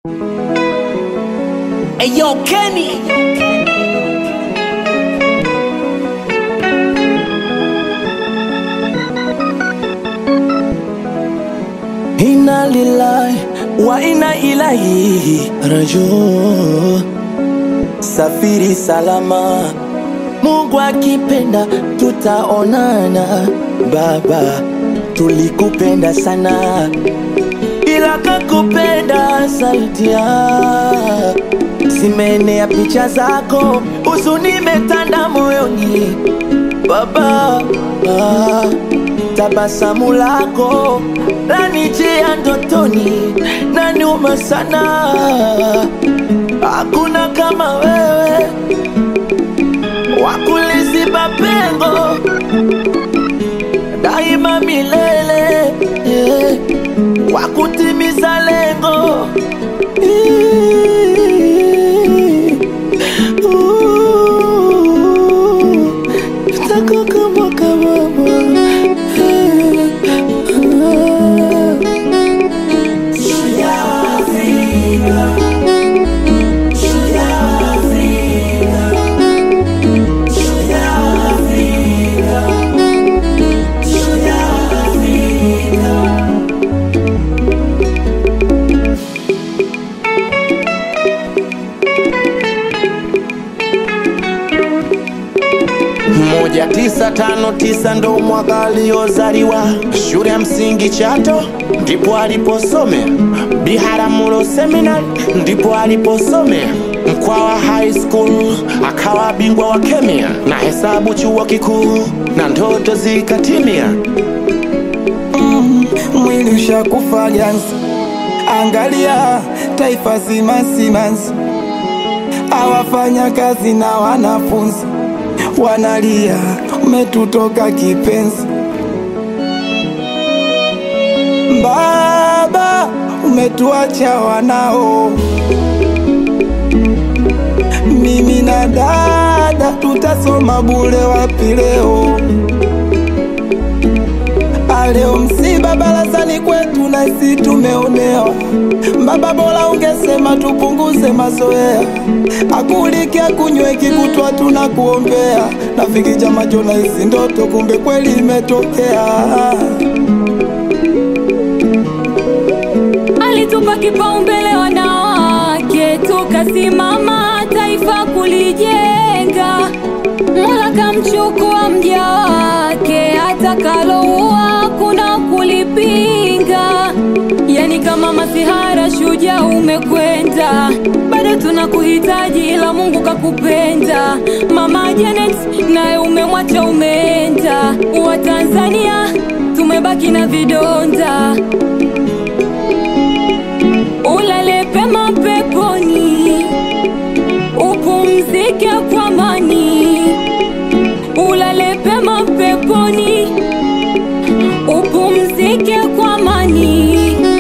Hey yo, Kenny. Inna lillahi wa inna ilaihi rajiun. Safiri salama, Mungu akipenda tutaonana. Baba, tulikupenda sana, ila kakupenda saidia. Zimenea picha zako, huzuni imetanda moyoni Baba, ah, tabasamu lako lanijia ndotoni na nyuma sana. Hakuna kama wewe wakuliziba pengo daima milele, yeah. wakutimiza lengo Tako kama kama moja tisa tano tisa ndo mwaka aliozaliwa shule ya msingi Chato ndipo aliposomea, Biharamulo Seminary ndipo aliposomea, Mkwawa High School akawa bingwa wa kemia na hesabu chuo kikuu na ndoto zikatimia. mwili ushakufa ganzi, angalia taifa zima simanzi, awafanya kazi na wanafunzi wanalia, umetutoka kipenzi. Baba, umetuacha wanao, mimi na dada tutasoma bure wapi leo? Leo msiba barazani kwetu na isi tumeonewa. Baba, bora ungesema tupunguze mazoea, akulike akunyweki kutwa tunakuombea. Nafikija macho na isi ndoto, kumbe kweli imetokea. alitupa kipaumbele wanawake, tukasimama taifa kulijenga. Mola kamchukua mja wake, atakaloua kuna kulipinga. Yani kama masihara, shujaa umekwenda, bado tunakuhitaji, ila Mungu kakupenda. Mama Janet naye umemwacha, umeenda. Wa Tanzania tumebaki na vidonda ulale pema peponi, upumzike kwa amani. Ulale pema peponi, upumzike kwa amani.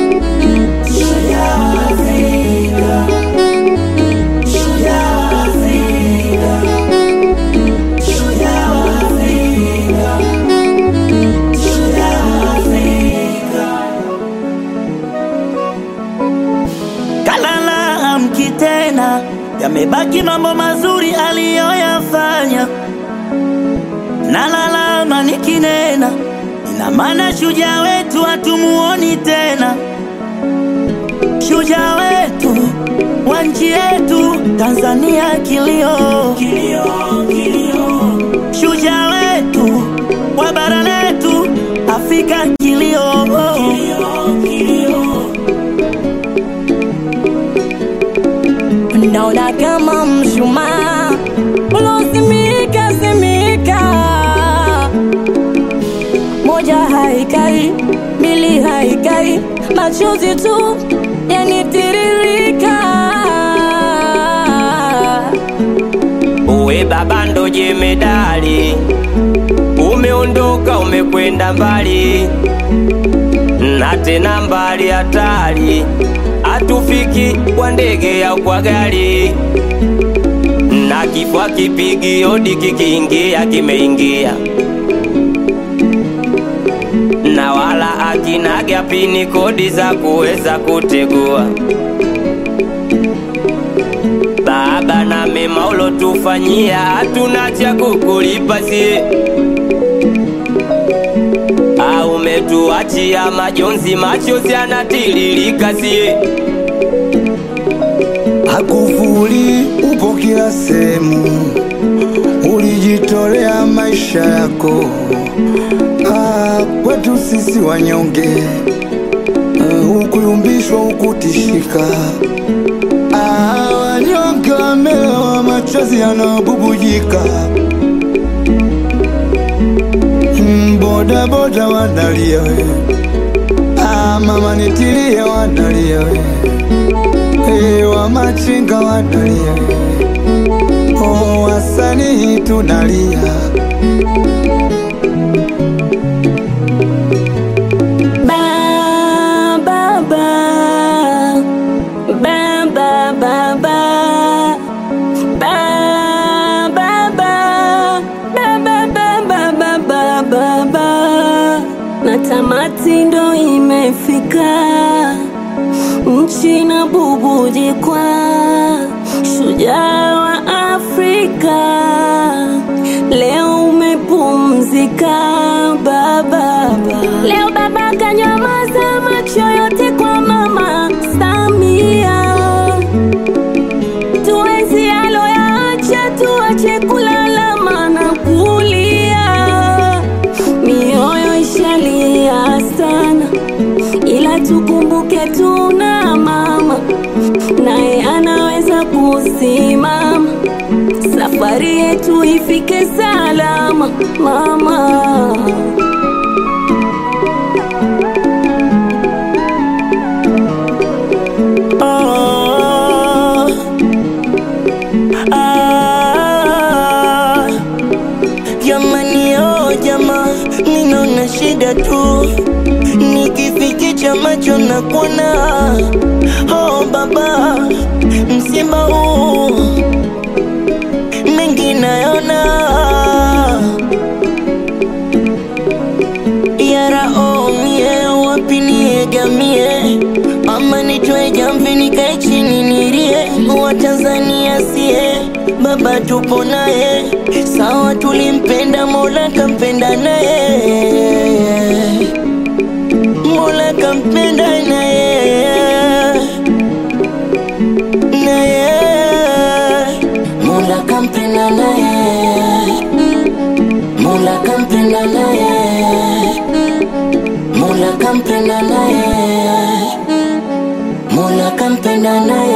kalala amki tena, yamebaki mambo mazuri aliyoyafanya. Nalalama nikinena, ina maana shujaa wetu hatumuoni tena. Shujaa wetu wa nchi yetu Tanzania, kilio, kilio, kilio. Shujaa wetu wa bara letu Afrika, kilio, kilio, kilio. Naona kama mshumaa ulozimika zimika, moja haikai, mbili haikai, machozi tu yanitiririka. Uwe baba ndo jemedali, umeondoka umekwenda mbali, na tena mbali hatari, hatufiki kwa ndege au kwa gari, na kifua kipigi hodi kikiingia kimeingia, na wala akinaga pini kodi za kuweza kutegua ulotufanyia hatuna cha kukulipa sie au umetuachia majonzi machozi yanatiririka sie Hakufuli upo kila sehemu, ulijitolea maisha yako ah, kwetu sisi wanyonge ah, hukuyumbishwa hukutishika ah, wanyonge wamelewa machozi yanabubujika Mm, boda boda wanalia we ah, mama nitilie wanalia we Hey, wa machinga wanalia oh, wasanii tunalia Ba, ba, ba. Ba, ba, ba, ba. Ba, ba, ba. Ba, ba, ba, ba, ba, ba, ba, ba. Na tamati ndo imefika, nchi na bubujikwa, shujaa wa Afrika, leo umepumzika baba. Leo baba kanyamaza macho yote kwa mama Samia, tuenzi aloyaacha, tuache kulalama na kulia, mioyo ishalia sana, ila tukumbuke tuna mama naye anaweza kusimama, safari yetu ifike salama mama. Ah, ah, jamani oh jama ninaona shida tu nikifikicha macho na kuona oh baba msiba huu mengi nayona yara oh mie wapi niegamie ama nitoe jamvi nikae chini nilie wa Tanzania sie baba tupo naye sawa tulimpenda mola kampenda naye mola kampenda naye naye mola kampenda naye mola kampenda naye mola kampenda naye mola kampenda naye